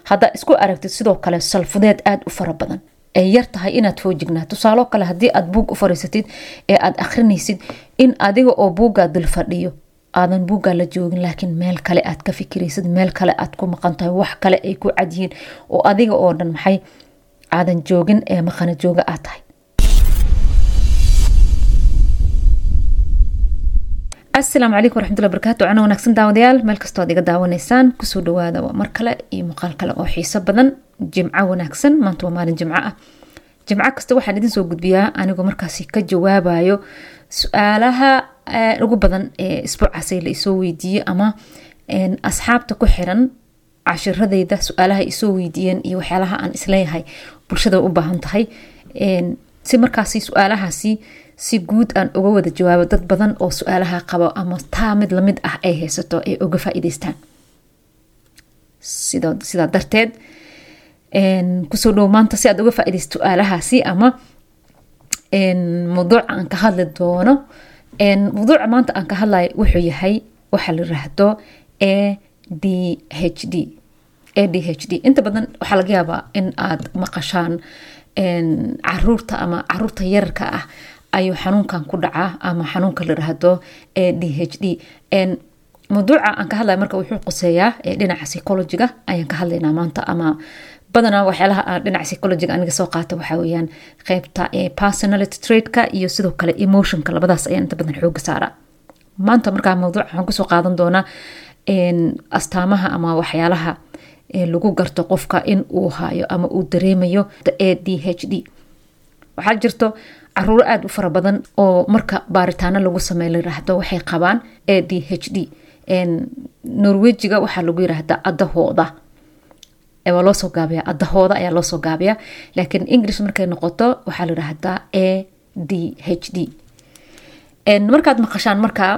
haddaa isku aragtid sidoo kale salfudeed aada u fara badan ay yar tahay inaad foojignaa tusaalo kale haddii aad buug u fariisatid ee aad akhrinaysid in adiga oo buuggaa dul fadhiyo aadan buuggaa la joogin laakiin meel kale aad ka fikiraysid meel kale aad ku maqan tahay wax kale ay ku cadyihiin oo adiga oo dhan maxay aadan joogin ee maqana jooga aad tahay asalaamu calaykum waraxmatullahi barakaatu cana wanaagsan daawadayaal meel kastoo ad iga daawanaysaan kusoo dhawaada waa mar kale iyo muuqaal kale oo xiiso badan jimco wanaagsan maanta waa maalin jimco ah jimco kasta waxaan idin soo gudbiyaa anigoo markaasi ka jawaabayo su-aalaha ugu badan ee isbuucaasay la isoo weydiiye ama asxaabta ku xiran cashiradeyda su-aalaha isoo weydiiyeen iyo waxyaalaha aan isleeyahay bulshada u baahan tahay si markaasi su-aalahaasi si guud aan uga wada jawaabo dad badan oo su-aalaha qabo ama taa mid lamid ah ay haysato ay uga faa-iideystaan sidaa darteed kusoo dhow maanta si aad uga faa-ideysto su-aalahaasi ama mawduuca aan ka hadli doono mawduuca maanta aan ka hadlayo wuxuu yahay waxaa la yiraahdo a d h d a d h d inta badan waxaa laga yaabaa in aad maqashaan caruurta ama caruurta yararka ah ayuu xanuunkan ku dhacaa ama xanuunka la yiraahdo a d h d mawduuca aan ka hadlaya marka wuxuu quseeyaa dhinaca psychologiga ayaan ka hadlaynaa maanta ama badanaa waxyaalaha aan dhinaca psychologiga aniga soo qaata waxaa weyaan qeybta personality tradeka iyo sidoo kale emotionka labadaas ayaan inta badan xooga saaraa maanta markaa mawduuca waxaan kusoo qaadan doonaa astaamaha ama waxyaalaha lagu garto qofka in uu hayo ama uu dareemayo a d h d waxaa jirto caruuro aada u fara badan oo marka baaritaano lagu sameey la yiraahdo waxay qabaan a d h d norwejiga waxaa lagu yiraahdaa adahooda waa loosoo gaabiya adahooda ayaa loosoo gaabiya laakiin english markay noqoto waxaa la yiraahdaa a d h d markaad maqashaan markaa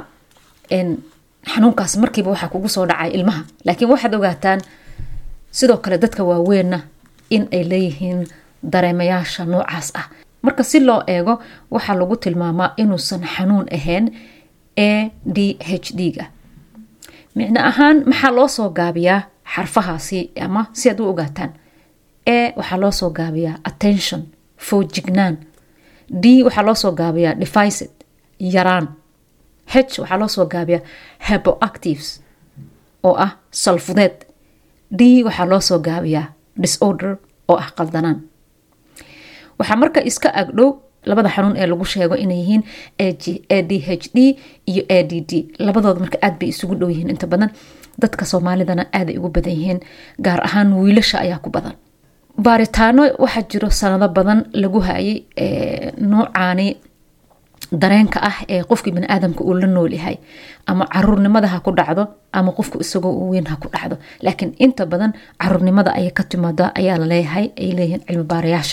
xanuunkaas markiiba waxaa kugu soo dhacay ilmaha laakiin waxaad ogaataan sidoo kale dadka waaweynna in ay leeyihiin dareemayaasha noocaas ah marka si loo eego waxaa lagu tilmaamaa inuusan xanuun ahayn a d h d ga micno ahaan maxaa loo soo gaabiyaa xarfahaasi ama si aad u ogaataan a waxaa loo soo gaabiyaa attention foojignaan d waxaa loo soo gaabiyaa deficit yaraan h waxaa loo soo gaabiyaa heboactives oo ah salfudeed d waxaa loo soo gaabiyaa disorder oo ah qaldanaan waxaa marka iska agdhow labada xanuun ee lagu sheego inay yihiin a d h d iyo a d d labadooda marka aad bay isugu dhow yihiin inta badan dadka soomaalidana aaday ugu badan yihiin gaar ahaan wiilasha ayaa ku badan baaritaano waxaa jiro sanado badan lagu hayay noocaani dareenka ah ee qofkii baniaadamka uu la nool yahay ama caruurnimada ha ku dhacdo ama qofku isagoo u weyn ha ku dhacdo laakiin inta badan caruurnimada ayay ka timaada ayaa laleeyahay ay leeyihiin cilmi baarayaasha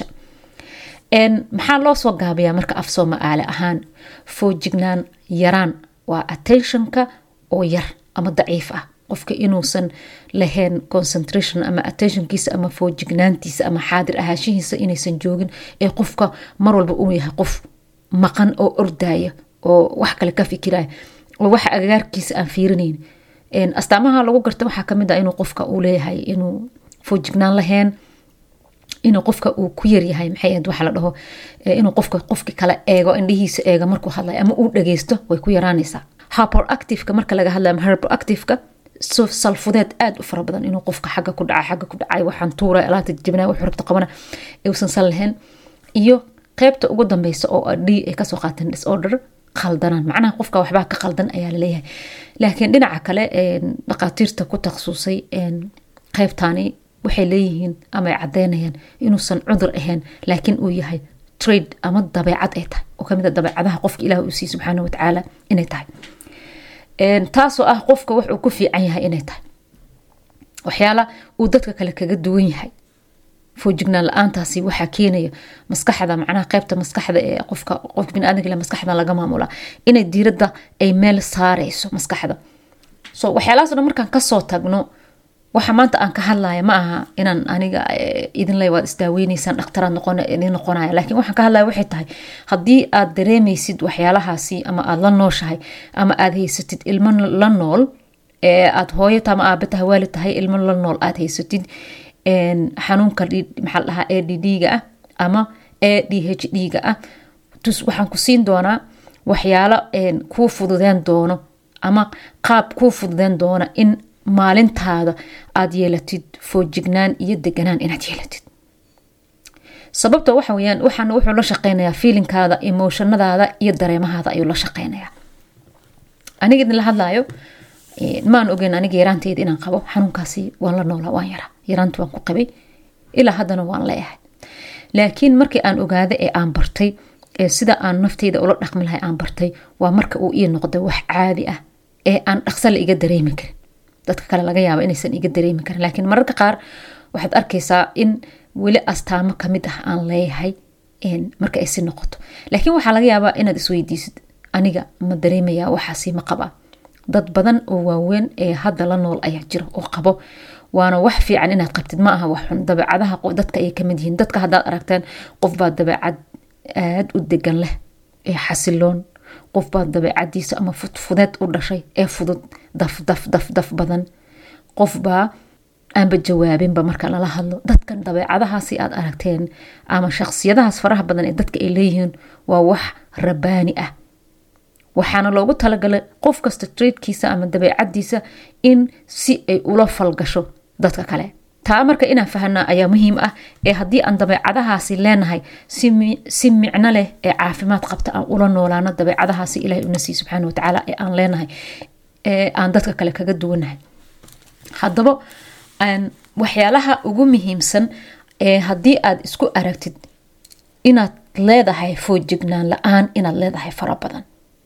maxaa loo soo gaabiyaa marka af soomaali ahaan foojignaan yaraan waa attentionka oo yar ama daciif ah qofka inuusan lahayn concentration ama attentionkiisa ama foojignaantiisa ama xaadir ahaashihiisa inaysan joogin ee qofka mar walba uu yahay qof maqan oo ordaya oo wax kale ka fikiraya oo waxa agagaarkiisa aan fiirinayn astaamaha lagu garta waxaa kamid ah inuu qofka uu leeyahay inuu foojignaan lahayn inuu qofka uu ku yaryahay maxay ahayd waxa la dhaho inuu qofka qofki kale eego indhihiisa eega markuu hadlayo ama uu dhageysto way ku yaraanaysaa hyperactiveka marka laga hadlayo ama hyperactiveka salfudeed aada u fara badan inuu qofka xagga ku dhaca xagga ku dhacay waxaan tuura alaabta jabinaa wuxuu rabta qabana uusan san lahayn iyo qeybta ugu dambeysa oo d ay kasoo qaateen disorder qaldanaan macnaha qofka waxbaa ka qaldan ayaa laleeyahay laakiin dhinaca kale dhaqaatiirta ku takhasusay qeybtani waxay leeyihiin ama ay cadeynayaan inuusan cudur ahayn laakiin uu yahay trade ama dabeecad ay tahay oo kamid a dabeecadaha qofka ilaah uu siiy subxaana watacaala inay tahay taasoo ah qofka wax uu ku fiican yahay inay tahay waxyaala uu dadka kale kaga duwan yahay foojignaan la-aantaasi waxaa keenaya maskaxda macnaha qeybta maskaxda ee qofka qofka biniaadamka maskaxda laga maamula inay diiradda ay meel saareyso maskaxda so waxyaalahaas dhan markaan kasoo tagno waxa maanta aan ka hadlaya ma aha inaan aniga idinle waad isdaaweyneysaan dhakhtaraad noqon idin noqonaya laakiin waxaan ka hadlaya waxay tahay haddii aad dareemeysid waxyaalahaasi ama aada la nooshahay ama aada haysatid ilmo la nool ee aada hooyo ta ama aabe tahay waalid tahay ilmo la nool aada haysatid xanuunka maxaa la dhahaa a d d-ga ah ama a d h d-ga ah waxaan ku siin doonaa waxyaalo kuu fududeen doono ama qaab kuu fududeen doona in maalintaada aad yeelatid foojignaan iyo deganaan inaad yeelatid sababta waxa weyaan waxaan wuxuu la shaqeynayaa fiilinkaada emotionadaada iyo dareemahaada ayuu la shaqeynayaa aniga idin la hadlaayo maan ogeyn aniga yaraanteyda inaan qabo xanuunkaasi waan la noolaa waan yaraa yaraanta waan ku qabay ilaa haddana waan leeyahay laakiin markii aan ogaada ee aan bartay ee sida aan nafteyda ula dhaqmi lahay aan bartay waa marka uu ii noqday wax caadi ah ee aan dhaqsa la iga dareemi karin dadka kale laga yaaba inaysan iga dareemi karin laakiin mararka qaar waxaad arkaysaa in weli astaamo kamid ah aan leeyahay marka ay si noqoto laakiin waxaa laga yaabaa inaad isweydiisid aniga ma dareemayaa waxaasi ma qabaa dad badan oo waaweyn ee hadda la nool ayaa jira oo qabo waana wax fiican inaad qabtid ma aha wax xun dabeecadaha dadka ayay kamid yihiin dadka haddaad aragteen qofbaa dabeecad aada u degan leh ee xasiloon qofbaa dabeecadiisa ama fudfudeed u dhashay ee fudud daf daf daf daf badan qofbaa aanba jawaabinba marka lala hadlo dadkan dabeecadahaasi aad aragteen ama shaksiyadahaas faraha badan ee dadka ay leeyihiin waa wax rabaani ah waxaana loogu talagalay qof kasta traidkiisa ama dabeecadiisa in si ay ula falgasho dadka kale taa marka inaan fahanaa ayaa muhiim ah ee haddii aan dabeecadahaasi leenahay si micno leh ee caafimaad qabta aan ula noolaano dabeecadahaasi ilahay una siiy subxaana watacaala ee aan leenahay ee aan dadka kale kaga duwanahay haddaba waxyaalaha ugu muhiimsan ee haddii aad isku aragtid inaad leedahay foojignaan la-aan inaad leedahay fara badan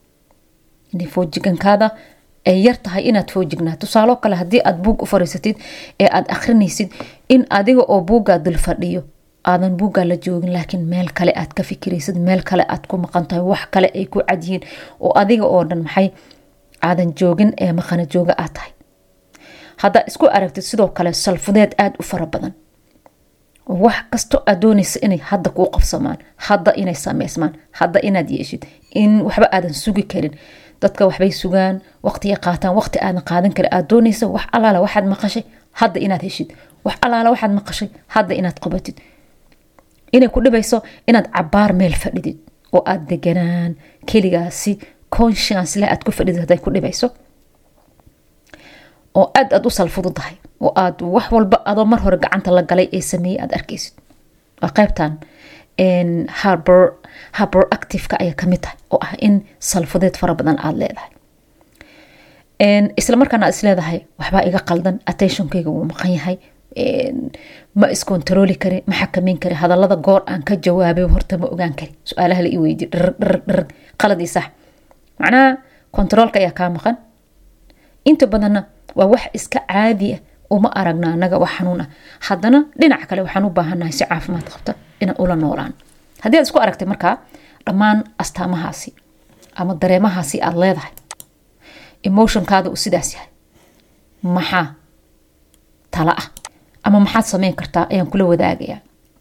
inay foojigankaada ay yar tahay inaad foojignaa tusaaloo kale haddii aad buug u fariisatid ee aad akhrinaysid in adiga oo buuggaa dul fadhiyo aadan buuggaa la joogin laakiin meel kale aad ka fikiraysid meel kale aad ku maqan tahay wax kale ay ku cadyihiin oo adiga oo dhan maxay aadan joogin ee maqana jooga aad tahay haddaa isku aragtid sidoo kale salfudeed aada u fara badan wax kasto aad doonaysa inay hadda kuu qabsamaan hadda inay sameysmaan hadda inaad yeeshid in waxba aadan sugi karin dadka waxbay sugaan waqtiga qaataan waqti aadan qaadan karin aad doonaysa wax alaala waxaad maqashay hadda inaad heshid wax alaala waxaad maqashay hadda inaad qabatid inay ku dhibayso inaad cabaar meel fadhidid oo aad deganaan keligaasi conscience leh aad ku fadhidid hadday ku dhibayso oo aad aad u salfududahay oo aad wax walba adoo mar hore gacanta la galay ee sameeyey aad arkaysid waa qaybtan harbor harbor activeka ayaa kamid tahay oo ah in salfudeed fara badan aada leedahay isla markaana aad isleedahay waxbaa iga qaldan attentionkayga wuu maqan yahay ma iskontarooli kari ma xakameyn kari hadalada goor aan ka jawaabay horta ma ogaan kari su-aalaha la i weydiy dhirg dhirg dhirg qaladii sax macnaha kontaroolka ayaa kaa maqan inta badanna waa wax iska caadi ah uma aragna anaga wax xanuun ah haddana dhinaca kale waxaan u baahannahay si caafimaad qabta inaan ula noolaan haddii aad isku aragtay markaa dhammaan astaamahaasi ama dareemahaasi aada leedahay emotionkaada uu sidaas yahay maxaa tala ah ama maxaad sameyn kartaa ayaan kula wadaagayaa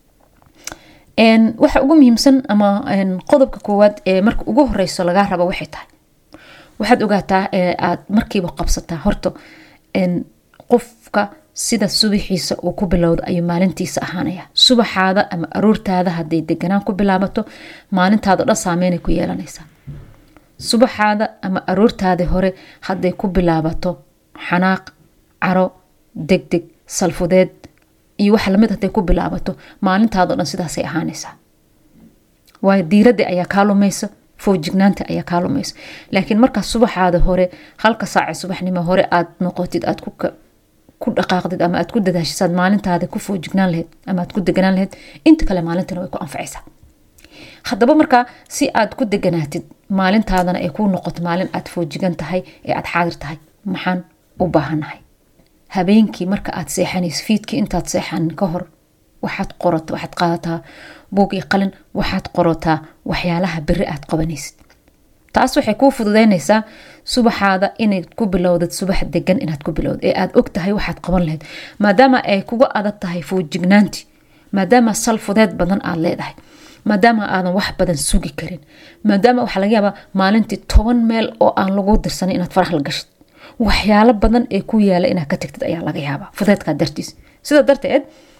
waxa ugu muhiimsan ama qodobka koowaad ee marka ugu horeyso lagaa rabo waxay tahay waxaad ogaataa ee aad markiiba qabsataa horta qofka sida subaxiisa uu ku bilowda ayuu maalintiisa ahaanaya subaxaada ama aroortaada haday deganaan ku bilaabato maalintaada dhan saameynay ku yeelanaysaa subaxaada ama aroortaada hore haday ku bilaabato xanaaq caro degdeg salfudeed iyo wax lamid haday ku bilaabato maalintaado dhan sidaasay ahaanaysaa waayo diiradda ayaa kaa lumaysa foojignaanta ayaa kaa lumaysa laakiin markaa subaxaada hore halka saace subaxnimo hore aad noqotid aad ku dhaqaaqdid ama aad ku dadaashisaad maalintaada ku foojignaan laheyd ama aad ku deganaan laheyd inta kale maalintana way ku anfacaysaa haddaba markaa si aad ku deganaatid maalintaadana ay kuu noqoto maalin aad foojigan tahay ee aad xaadir tahay maxaan u baahannahay habeenkii marka aad seexanayso fiidkii intaad seexanin ka hor waxaad qorata waxaad qaadataa buug iyo qalin waxaad qorataa waxyaalaha beri aad qabanaysid taas waxay kuu fududeynaysaa subaxaada inay ku bilowdad subax degan inaad ku bilowd ee aad og tahay waxaad qaban lahayd maadaama ay kuga adag tahay foojignaanti maadaama salfudeed badan aad leedahay maadaama aadan wax badan sugi karin maadaama waxaa laga yaabaa maalintii toban meel oo aan lagu dirsanin inaad farax la gashid waxyaalo badan ee ku yaala inaad ka tagtid ayaa laga yaabaa fudeedkaa dartiis sidaa darteed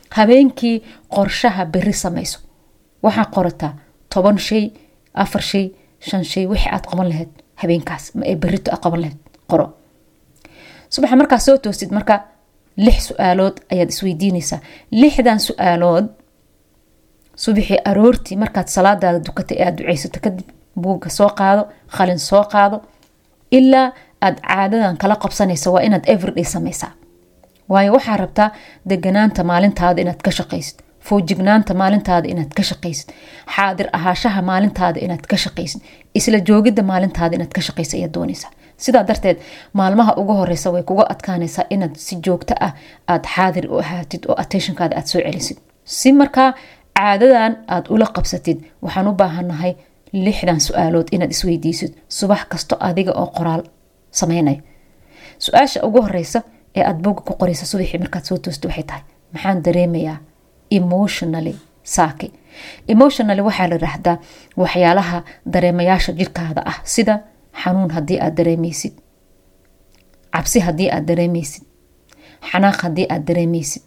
habeenkii qorshaha beri samayso waxaa qorataa toban shay afar shay shan shay wixii aad qaban lahayd habeenkaas ee berito aad qaban lahayd qoro subaxa markaa soo toosid marka lix su-aalood ayaad isweydiinaysaa lixdan su-aalood subaxii aroortii markaad salaadaada dukatay ee aad duceysato kadib buugga soo qaado qalin soo qaado ilaa aad caadadan kala qabsanaysa waa inaad everyday samaysaa waayo waxaa rabtaa deganaanta maalintaada inaad ka shaqaysid foojignaanta maalintaada inaad ka shaqaysid xaadir ahaashaha maalintaada inaad ka shaqaysid isla joogidda maalintaada inaad ka shaqaysa ayaad doonaysaa sidaa darteed maalmaha ugu horeysa way kuga adkaanaysaa inaad si joogto ah aad xaadir u ahaatid oo attentionkaada aad soo celisid si markaa caadadan aad ula qabsatid waxaan u baahanahay lixdan su-aalood inaad isweydiisid subax kasto adiga oo qoraal sameynaya su-aasha ugu horeysa ee aad bogga ku qoraysa subaxii markaad soo toosto waxay tahay maxaan dareemayaa emotionally saaki emotionally waxaa la yiraahdaa waxyaalaha dareemayaasha jirkaada ah sida xanuun haddii aad dareemeysid cabsi haddii aad dareemeysid xanaaq haddii aad dareemeysid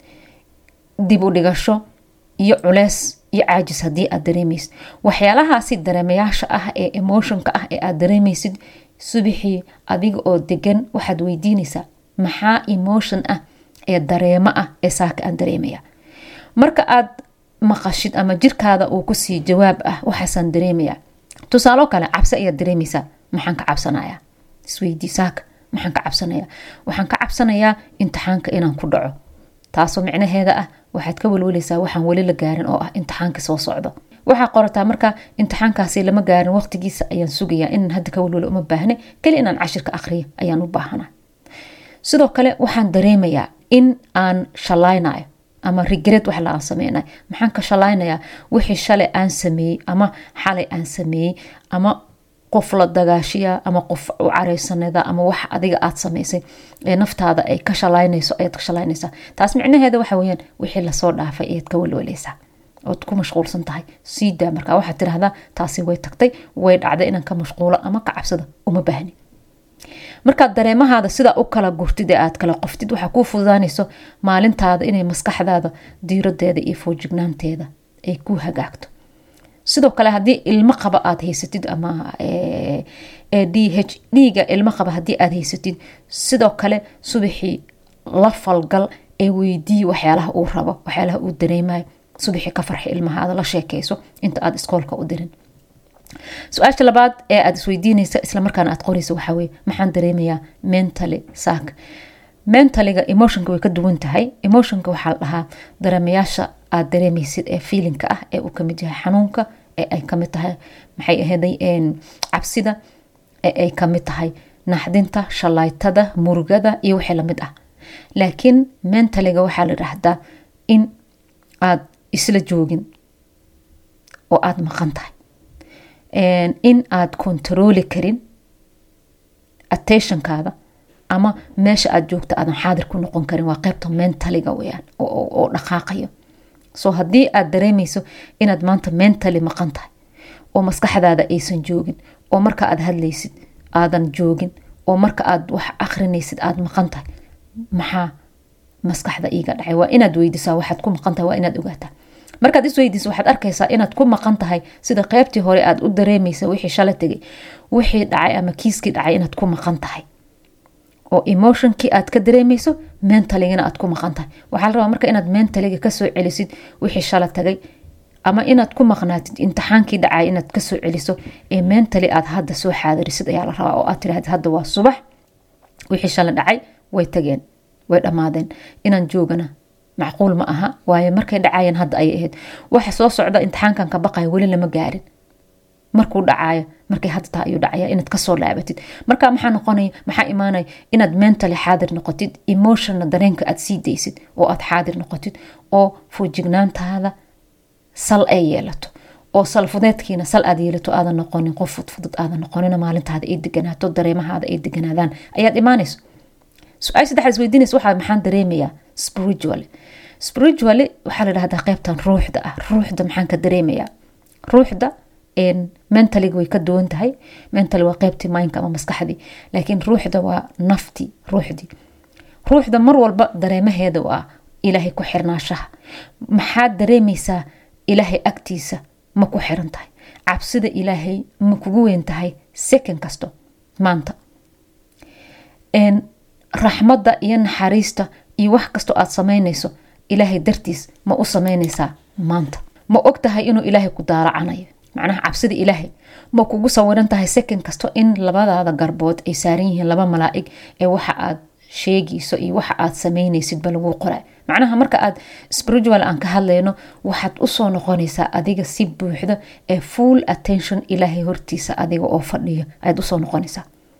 dib u dhigasho iyo culeys iyo caajis haddii aad dareemeysid waxyaalahaasi dareemayaasha ah ee emotionka ah ee aad dareemeysid subaxii adiga oo degan waxaad weydiinaysaa maxaa emotion ah ee dareemo ah ee saaka aan dareemaya marka aad maqashid ama jirkaada uu kusii jawaab ah waxaasaan dareemaya tusaalo kale cabsi ayaad dareemeysaa maxaan ka cabsanayaa isweydii saaka maxaan ka cabsanayaa waxaan ka cabsanayaa imtixaanka inaan ku dhaco taasoo micnaheeda ah waxaad ka welweleysaa waxaan weli la gaarin oo ah imtixaanka soo socdo waxaa qorataa marka imtixaankaasi lama gaarin waqtigiisa ayaan sugayaa inaan hadda ka welwelo uma baahne keli inaan cashirka aqriyo ayaan u baahana sidoo kale waxaan dareemayaa in aan shalaynayo ama rigred wax la aan sameynay maxaan ka shalaynayaa wixii shalay aan sameeyey ama xalay aan sameeyey ama qof la dagaashiya ama qof u careysanada ama wax adiga aad samaysay ee naftaada ay ka shalaynayso ayaad ka shalaynaysaa taas micnaheeda waxa weyaan wixii lasoo dhaafay ayaad ka welweleysaa ood ku mashquulsan tahay siidaa markaa waxaad tirahdaa taasi way tagtay way dhacday inaan ka mashquulo ama ka cabsada uma baahni markaad dareemahaada sidaa u kala gurtid ee aad kala qoftid waxaa kuu fududaanayso maalintaada inay maskaxdaada diiradeeda iyo foojignaanteeda ay ku hagaagto sidoo kale haddii ilmo qaba aad haysatid ama d h dhiiga ilmo qaba haddii aad haysatid sidoo kale subaxii la falgal ee weydii waxyaalaha uu rabo waxyaalaha uu dareemayo subaxii ka farxi ilmahaada la sheekeyso inta aad iskoolka u dirin su-aasha labaad ee aad isweydiinaysa islamarkaana aad qoraysa waxaa weye maxaan dareemayaa mentally saak mentaliga emotionka way ka duwan tahay emotionka waxaa la dhahaa dareemayaasha aad dareemaysid ee feelinka ah ee uu kamid yahay xanuunka ee ay kamid tahay maxay ahaday cabsida ee ay kamid tahay naxdinta shalaytada murugada iyo wixii lamid ah laakiin mentaliga waxaa la yidhaahdaa in aad isla joogin oo aada maqan tahay in aad kontarooli karin attentionkaada ama meesha aad joogta aadan xaadir ku noqon karin waa qeybta mentaliga weyaan oo dhaqaaqayo so haddii aad dareemeyso inaad maanta mentally maqan tahay oo maskaxdaada aysan joogin oo marka aad hadlaysid aadan joogin oo marka aad wax akrinaysid aad maqan tahay maxaa maskaxda iiga dhacay waa inaad weydisaa waxaad ku maqan tahay waa inaad ogaataa markaad isweydiiso waxaad arkaysaa inaad ku maqan tahay sida qeybtii hore aad u dareemaysa wixii shala tegay wixii dhacay ama kiiskii dhacay inaad ku maqan tahay oo emotionkii aad ka dareemayso mentaligana aad ku maqan tahay waxaa la rabaa marka inaad mentaliga kasoo celisid wixii shala tagay ama inaad ku maqnaatid imtixaankii dhacay inaad kasoo celiso ee mentally aad hadda soo xaadirisid ayaa la rabaa oo aad tirahdid hadda waa subax wixii shala dhacay way tageen way dhammaadeen inaan joogana macquul ma aha waayo markay dhacayeen hadda ayay ahayd waxa soo socda imtixaankan ka baqaya weli lama gaarin markuu dhacayo markay hadda taha ayuu dhacaya inaad kasoo laabatid marka maxaa noqonaya maxaa imaanaya inaad mentally xaadir noqotid emotionna dareenka aad sii daysid oo aad xaadir noqotid oo foojignaantaada sal ay yeelato oo salfudeedkiina sal aad yeelato aadan noqonin qof fudfudud aadan noqonin maalintaada ay deganaato dareemahaada ay deganaadaan ayaad imaanayso su-aal saddexaad isweydiinaysa waxaa maxaan dareemayaa spiritually spiritually waxaa la dhahdaa qeybtan ruuxda ah ruuxda maxaan ka dareemayaa ruuxda mentaliga way ka duwan tahay mentally waa qeybtii mindka ama maskaxdii laakiin ruuxda waa naftii ruuxdii ruuxda mar walba dareemaheeda waa ilaahay ku xirnaashaha maxaad dareemaysaa ilaahay agtiisa ma ku xiran tahay cabsida ilaahay ma kugu weyn tahay second kasto maanta raxmadda iyo naxariista iyo wax kastoo aad samaynayso ilaahay dartiis ma u samaynaysaa maanta ma og tahay inuu ilaahay ku daalacanayo macnaha cabsida ilaahay ma kugu sawiran tahay second kasto in labadaada garbood ay saaran yihiin laba malaa'ig ee waxa aad sheegayso iyo waxa aad samaynaysidba lagu qora macnaha marka aad spiritual aan ka hadlayno waxaad usoo noqonaysaa adiga si buuxda ee full attention ilaahay hortiisa adiga oo fadhiyo ayaad usoo noqonaysaa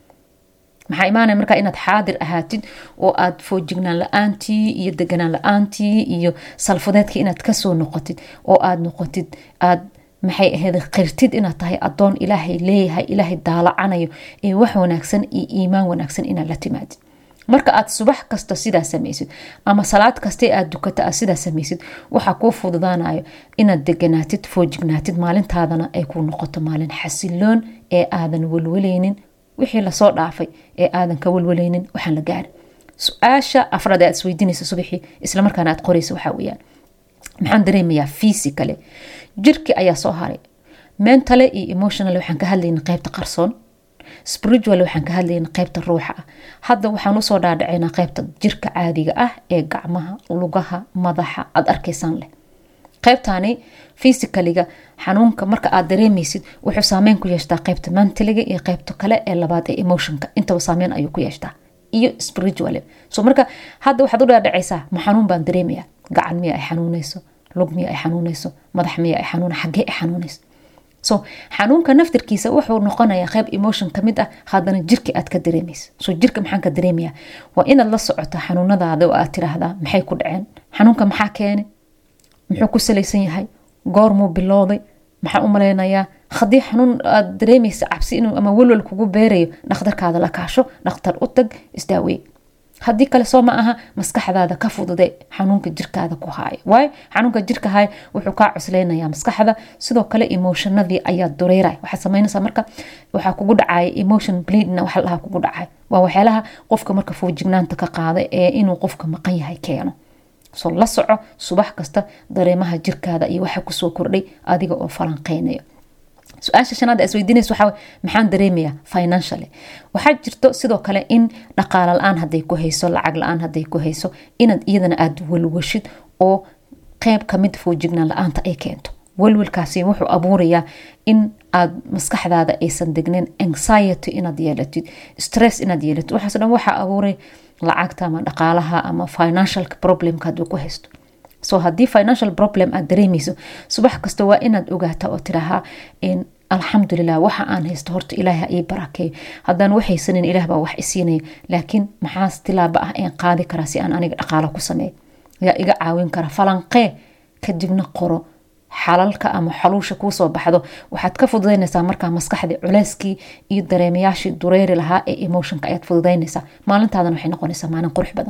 maxaa imaanaya markaa inaad xaadir ahaatid oo aad foojignaan la-aantii iyo deganaan la-aantii iyo salfudeedkii inaad kasoo noqotid oo aad noqotid aad maxay ahayd qirtid inaad tahay adoon ilaahay leeyahay ilaahay daalacanayo ee wax wanaagsan iyo iimaan wanaagsan inaad la timaadid marka aad subax kasta sidaa samaysid ama salaad kaste aad dukata aad sidaa samaysid waxaa kuu fududaanayo inaad deganaatid foojignaatid maalintaadana ay kuu noqoto maalin xasiloon ee aadan welweleynin wixii lasoo dhaafay ee aadan ka welweleynin waxaan la gaarin su-aasha afraad aad isweydiinaysa subaxii islamarkaana aad qoraysa waxaa weyaan maxaan dareemayaa physicale jirki ayaa soo haray mentale iyo emotionale waxaan ka hadlayna qeybta qarsoon spiritual waxaan ka hadlayna qeybta ruuxa ah hadda waxaan usoo dhaadhacaynaa qeybta jirka caadiga ah ee gacmaha lugaha madaxa aad arkaysaan leh qeybtani physicaliga xanuunka marka aad dareemaysid wuxuu saameyn ku yeeshtaa qeybta mantaliga iyo qeybta kale ee labaad ee emotionka intaba saameyn ayuu ku yeeshtaa iyo spiritual so marka hadda waxaad u dhaadhacaysaa ma xanuun baan dareemaya gacan miya ay xanuunayso lug miya ay xanuunayso madax miya ay xanuun xagee ay xanuunayso so xanuunka naftirkiisa wuxuu noqonayaa qeyb emotion kamid ah haddana jirka aad ka dareemaysa so jirka maxaan ka dareemaya waa inaad la socoto xanuunadaada oo aad tiraahdaa maxay ku dhaceen xanuunka maxaa keenay muxuu ku salaysan yahay goormuu bilowday maxaan u malaynayaa haddii xanuun aad dareemaysa cabsi inuu ama welwel kugu beerayo dhakhtarkaada la kaasho dhakhtar u tag isdaawey haddii kale soo ma aha maskaxdaada ka fudude xanuunka jirkaada ku haaya waayo xanuunka jirka haaya wuxuu kaa cusleynayaa maskaxda sidoo kale emotionadii ayaa dureyraya waxaad samaynaysaa marka waxaa kugu dhacaya emotion bleedna waxa lahaa kugu dhacay waa waxyaalaha qofka marka foojignaanta ka qaada ee inuu qofka maqan yahay keeno so la soco subax kasta dareemaha jirkaada iyo waxa kusoo kordhay adiga oo falanqeynayo su-aasha shanaad isweydiinaysa waxaa maxaan dareemayaa financially waxaa jirto sidoo kale in dhaqaala la-aan hadday ku hayso lacag la-aan hadday ku hayso inaad iyadana aada walwashid oo qeyb kamid foojignaan la-aanta ay keento walwalkaasi wuxuu abuurayaa in aad maskaxdaada aysan degnin anxiety inaad yeelatid stress inaad yeelatid waxaas dhan waxaa abuuray lacagta ama dhaqaalaha ama financial problemka hadduu ku haysto so haddii financial problem aad dareemayso subax kasta waa inaad ogaata oo tirahaa alxamdulilah waxa aan haysto horta ilaaha ii barakeeyo haddaan waxaysanin ilaah baa wax isiinaya laakiin maxaas tilaaba ah een qaadi karaa si aan aniga dhaqaalo ku sameeyo yaa iga caawin kara falanqee kadibna qoro xalalka ama xaluusha kuusoo baxdo waxaad ka fududaynaysaa markaa maskaxdii culeyskii iyo dareemayaashii dureeri lahaa ee emotionka ayaad fududaynaysaa maalintaadana waxay noqonaysaa maalin qurux badan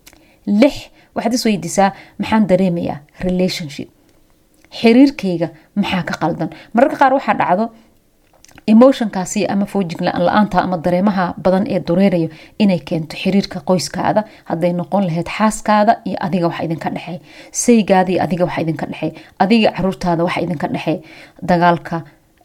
lix waxaad is weydiisaa maxaan dareemayaa relationship xiriirkayga maxaa ka qaldan mararka qaar waxaa dhacdo emotionkaasi ama foojig la-aanta ama dareemaha badan ee dureerayo inay keento xiriirka qoyskaada hadday noqon lahayd xaaskaada iyo adiga wax idinka dhexey saygaada iyo adiga wax idinka dhexey adiga caruurtaada wax idinka dhexey dagaalka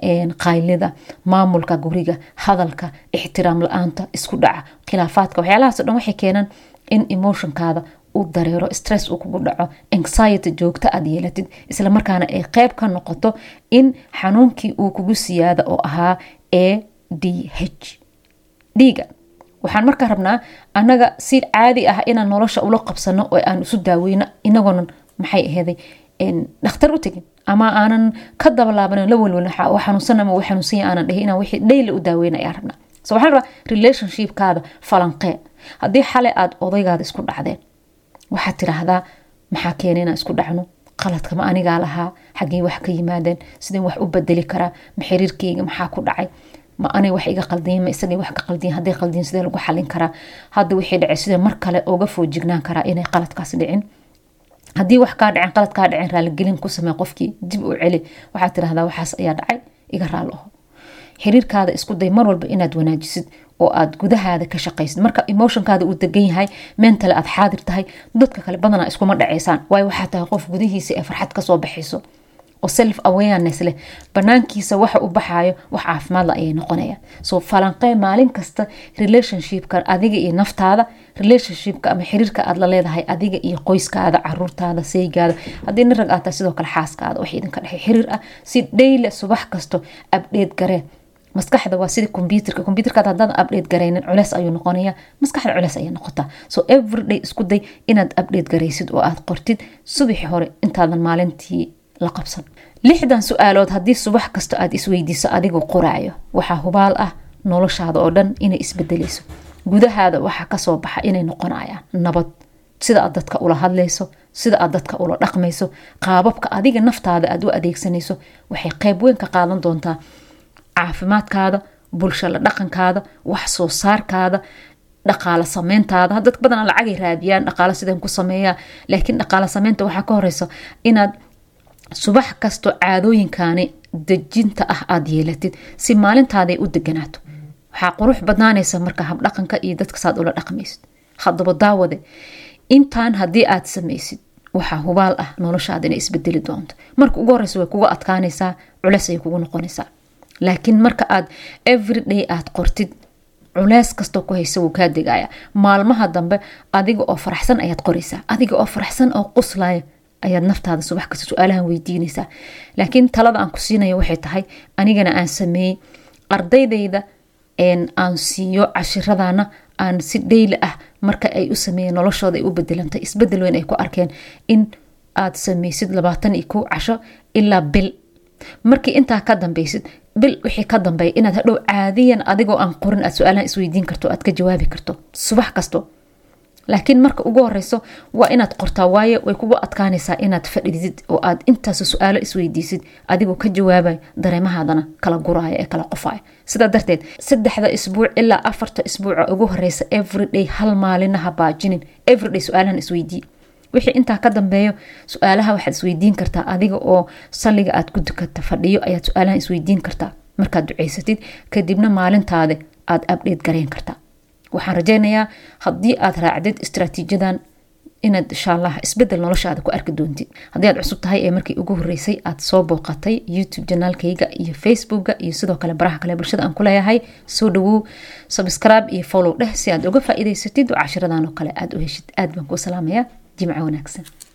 qaylida maamulka guriga hadalka ixtiraam la-aanta isku dhaca khilaafaadka waxyaalahaas o dhan waxay keenaan in emotionkaada uu dareero stress uu kugu dhaco anxiety joogta aad yeelatid islamarkaana ay qeyb ka noqoto in xanuunkii uu kugu siyaada oo ahaa a d h dhiiga waxaan markaa rabnaa annaga si caadi ah inaan nolosha ula qabsano oo aan isu daaweyno inagoonan maxay aheeday dhakhtar u tegin ama aanan ka dabalaaban la welwelin xanuunsan ama xanuunsanya aanan dhihi inaan wixii dhayla u daaweyna ayaan rabnaa so waxaan rabaa relationshipkaada falanqee haddii xalay aada odaygaada isku dhacdeen waxaad tiraahdaa maxaa keena inaan isku dhacno qaladka ma anigaa lahaa xaggey wax ka yimaadeen sideen wax u bedeli karaa ma xiriirkeyga maxaa ku dhacay ma anay wax iga qaldiyin ma isagay wax ka qaldiyin hadday qaldiyin sidee lagu xalin karaa hadda wixii dhacay sidee mar kale uga foojignaan karaa inay qaladkaas dhicin haddii wax kaa dhacen qalad kaa dhacen raaligelin ku samee qofkii dib u celi waxaad tirahdaa waxaas ayaa dhacay iga raal aho xiriirkaada isku day mar walba inaad wanaajisid oo aad gudahaada ka shaqaysid marka emotionkaada uu degan yahay mentale aad xaadir tahay dadka kale badanaa iskuma dhaceysaan waayo waxaa tahay qof gudihiisa ee farxad kasoo baxayso oo self awareness leh banaankiisa waxa u baxaayo wax caafimaadla ayay noqonayaan so falanqee maalin kasta relationshipka adiga iyo naftaada relationshipka ama xiriirka aad la leedahay adiga iyo qoyskaada caruurtaada saygaada haddii nin rag aad tahay sidoo kale xaaskaada wax idinka dhexay xiriir ah si dhayle subax kasto abdheed garee maskaxda waa sida kombyuterka kombyuterkaad haddaan update garaynin culeys ayuu noqonaya maskaxda culeys ayay noqotaa so everyday isku day inaad update garaysid oo aad qortid subaxi hore intaadan maalintii la qabsan lixdan su-aalood haddii subax kasto aad isweydiiso adigoo qoraayo waxaa hubaal ah noloshaada oo dhan inay isbedeleyso gudahaada waxaa kasoo baxa inay noqonayaan nabad sida aad dadka ula hadlayso sida aad dadka ula dhaqmayso qaababka adiga naftaada aad u adeegsanayso waxay qeyb weyn ka qaadan doontaa caafimaadkaada bulsho la dhaqankaada wax soo saarkaada dhaqaalo sameyntaada dad badan lacagay raadiyaan dhaqaalo sideen ku sameeyaa laakiin dhaqaalo sameynta waxaa ka horeysa inaad subax kasto caadooyinkaani dejinta ah aada yeelatid si maalintaaday u deganaato waxaa qurux badnaanaysa marka habdhaqanka iyo dadka saad ula dhaqmaysid hadaba daawade intaan haddii aad samaysid waxaa hubaal ah noloshaada inay isbedeli doonto marka ugu horeysa way kuga adkaanaysaa culeys ayay kugu noqonaysaa laakiin marka aad everyday aad qortid culeys kastoo ku haysa wuu kaa degaya maalmaha dambe adiga oo faraxsan ayaad qoraysaa adiga oo faraxsan oo quslaya ayaad naftaada subax kasta su-aalahan weydiinaysaa laakiin talada aan ku siinayo waxay tahay anigana aan sameeyey ardaydayda aan siiyo cashiradana aan si dhayli ah marka ay u sameeyeen noloshooda ay u bedelantay isbedel weyn ay ku arkeen in aad sameysid labaatan iyo kow casho ilaa bil markii intaa ka dambeysid bil wixii ka dambeeya inaad hadhow caadiyan adigoo aan qorin aad su-aalahan isweydiin karto aad ka jawaabi karto subax kasto laakiin marka ugu horeyso waa inaad qortaa waayo way kugu adkaanaysaa inaad fadhidid oo aad intaas su-aalo isweydiisid adigoo ka jawaabay dareemahaadana kala guraya ee kala qofaya sidaa darteed saddexda isbuuc ilaa afarta isbuuca ugu horeysa everyday hal maalinaha baajinin everyday su-aalahan isweydii wixii intaa ka dambeeyo su-aalaha waxaad isweydiin kartaa adiga oo salliga aad ku dukata fadhiyo ayaad su-aalahan isweydiin kartaa markaad duceysatid kadibna maalintaada aad abdheed garayn kartaa waxaan rajeynayaa haddii aad raacdid istraatiijadan inaad insha allah isbedel noloshaada ku arki doontid haddii aad cusub tahay ee markii ugu horeysay aad soo booqatay youtube janaalkayga iyo facebooka iyo sidoo kale baraha kale bulshada aan ku leeyahay soo dhawow subscribe iyo follow dheh si aad uga faa'iidaysatid oo cashiradan oo kale aad u heshid aad baan kuu salaamayaa jimco wanaagsan